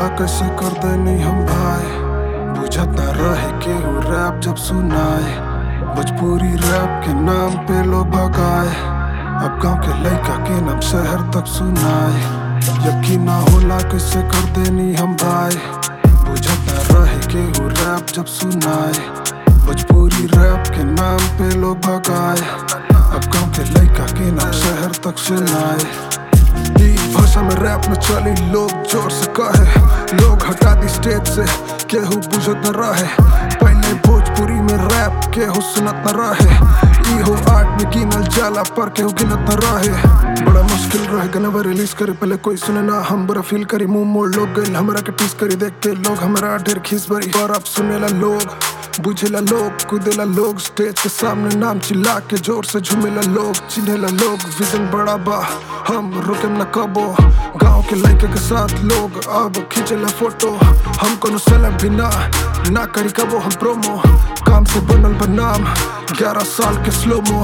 होला कैसे कर देनी हम भाई बुझत ना रहे केहू रैप जब सुनाए भोजपुरी रैप के नाम पे लोग भगाए अब गांव के लड़का के नाम शहर तक सुनाए यकीन ना होला कैसे कर देनी हम भाई बुझत ना रहे केहू रैप जब सुनाए भोजपुरी रैप के नाम पे लोग भगाए अब गांव के लड़का के नाम शहर तक सुनाए ई भाषा में रैप में चली लोग जोर से कहे लोग हटा दी स्टेज से केहू बुझत न रहे पहले भोजपुरी में रैप केहू सुनत न रहे ई हो आर्ट में गिनल जाला पर केहू गिनत न रहे बड़ा मुश्किल रहे गनवा रिलीज करे पहले कोई सुने ना हम बड़ा फील करी मुंह मोड़ लोग गइल हमरा के टीस करी देख के लोग हमरा ढेर खीस भरी पर अब सुनेला लोग बुझेला लोग कूदेला लोग स्टेज के सामने नाम चिल्ला के जोर से झूमेला लोग चिन्हेला लोग विजन बड़ा बा हम रुके न कबो गांव के लड़के के साथ लोग अब खींचेला फोटो हम कोनो सेलेब भी ना ना करी कबो हम प्रोमो काम से बनल बा नाम ग्यारह साल के स्लोमो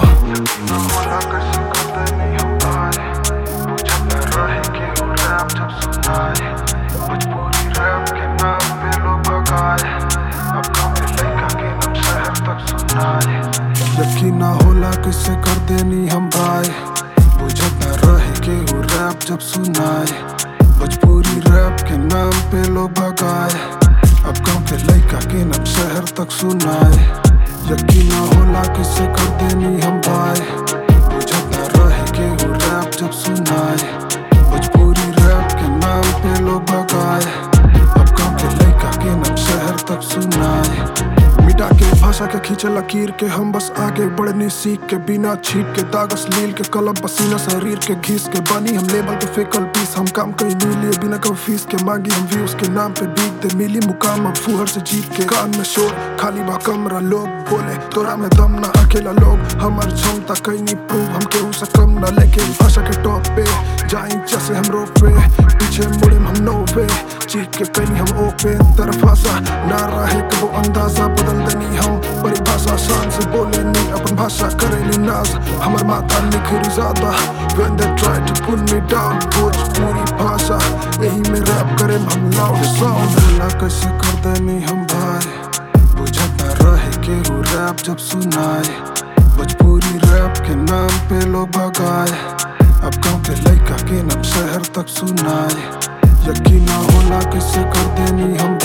यकीन ना होला किससे कर देनी हम भाई बुझत ना रहे केहू रैप जब सुनाए भोजपुरी रैप के नाम पे लोग भगाए अब गांव के लड़का के नाम शहर तक सुनाए यकीन ना होला किससे कर देनी हम भाई बुझत ना रहे केहू रैप जब सुनाए भोजपुरी रैप के नाम पे लोग भगाए अब गांव के लड़का के नाम शहर तक सुनाए मिटा के भाषा के खींचे लकीर के हम बस आगे बढ़ने सीख के बिना छीट के दागस लील के कलम पसीना शरीर के घीस के बनी हम लेबल के फेकल पीस हम काम कहीं नहीं लिए बिना कभी फीस के मांगी हम व्यूज के नाम पे बीत दे मिली मुकाम अब फुहर से जीत के कान में शोर खाली बा कमरा लोग बोले तोरा में दम ना अकेला लोग हमार क्षमता कहीं नहीं प्रूव हम केहू से कम ना लेके भाषा के टॉप पे जाई जैसे हम रोप पे पीछे मुड़े हम नो वे चीख के कहीं हम ओपे तरफ भाषा ना रहे कबो अंदाजा बदल देनी हम परिभाषा शान से बोले नहीं अपन भाषा करेली नाज हमर माथा निखरी ज्यादा when they try to pull me down Bhojpuri भाषा यही में रैप करे हम लाउड साउंड बोला कैसे कर देनी हम भाई बुझत ना रहे केहू रैप जब सुनाए भोजपुरी रैप के नाम पे लोग भगाए अब गांव के लड़का के नाम शहर तक सुनाए यकीन ना होला कैसे कर देनी हम